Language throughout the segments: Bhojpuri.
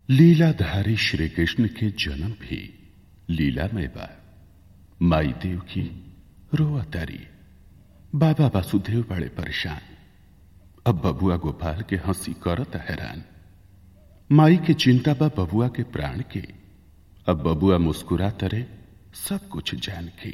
लीलाधारी श्री कृष्ण के जन्म भी लीलामय बा माई देव की रोआ तारी बाबा वासुदेव बड़े परेशान अब बबुआ गोपाल के हंसी करत हैरान माई के चिंता बा बबुआ के प्राण के अब बबुआ मुस्कुरा तरे सब कुछ जान के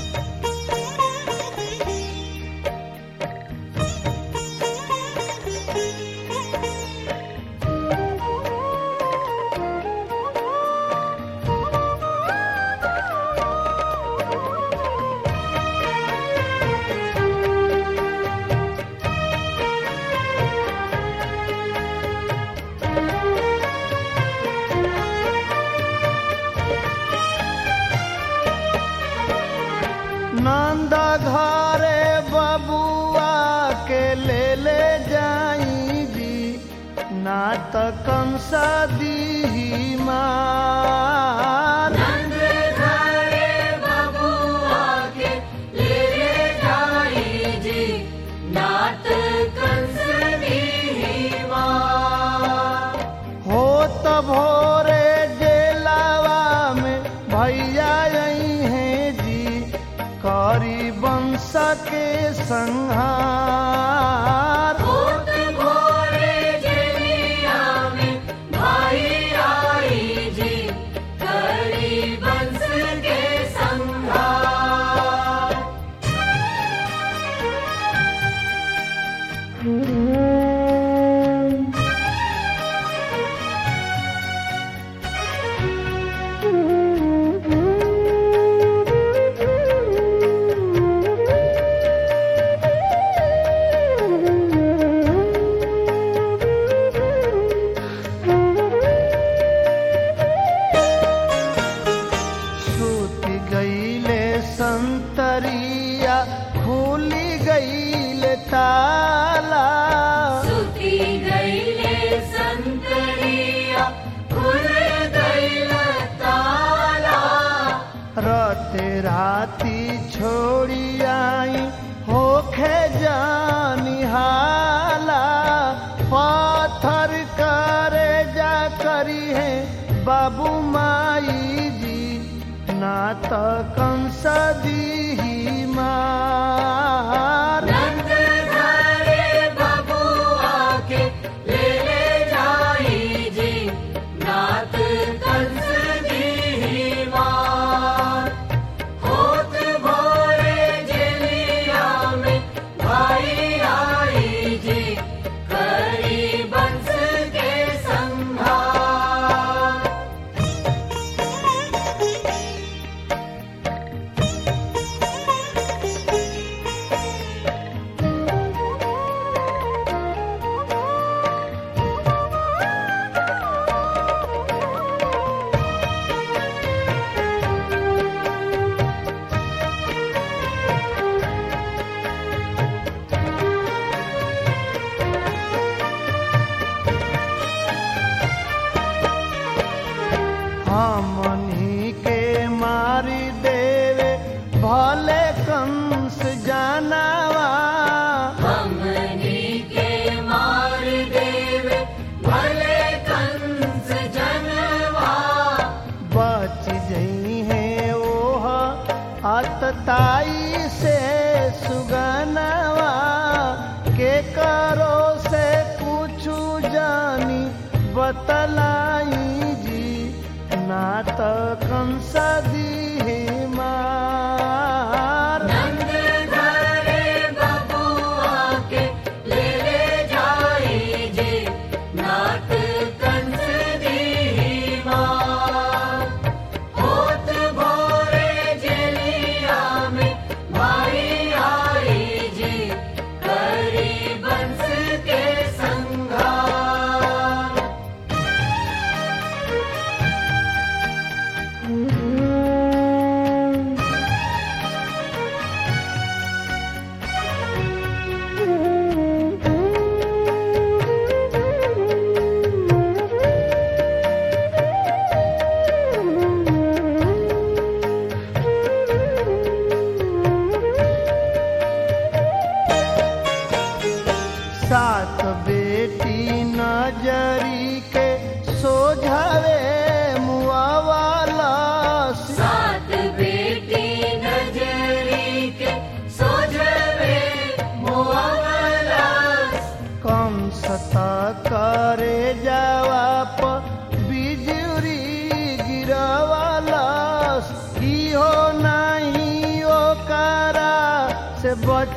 नंद घरे बबुआ के ले ले जाई जी नात कंस दी मार हो त भोरे डेलावा में भैया आई हैं जी करी वंश के संहार सूती गईले संतरिया खुली गईले ताला राते राती छोड़ी आई होखे जानी हाला पाथर करे जा करी है बाबू माई जी ना तो कंस दी मार हमनी के मारी देवे भले कंस जानवा बच जई है ओह अतताई से सुगनवा के करो से पूछू जानी बतलाई जी ना तो कंस दी मार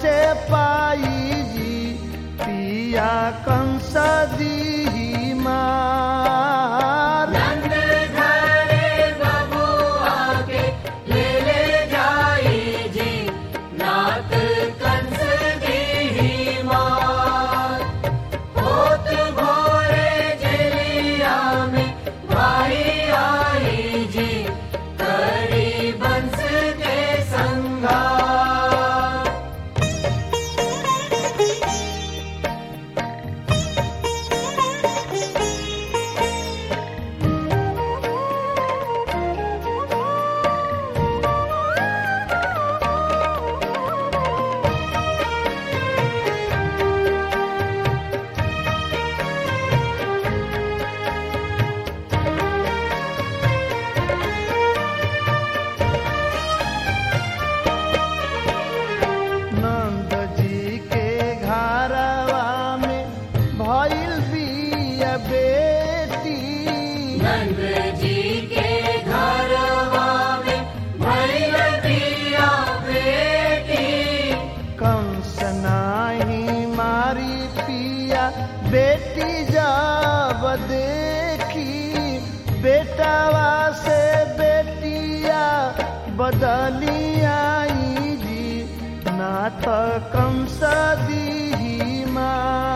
बचे पाई जी पिया कंस दी मार नंद घरे बबुआ के ले ले जाई जी नाथ कंस दी मार होत भोरे जलिया में भाई आई जी करी बंस के संगार नंद जी के घरवा में भइल बिया बेटी नंद जी के घरवा में भइल बिया बेटी कंस नाही मारी पिया बेटी जब देखी बेटावा से बेटिया बदली आई जी ना तो कंस दी मार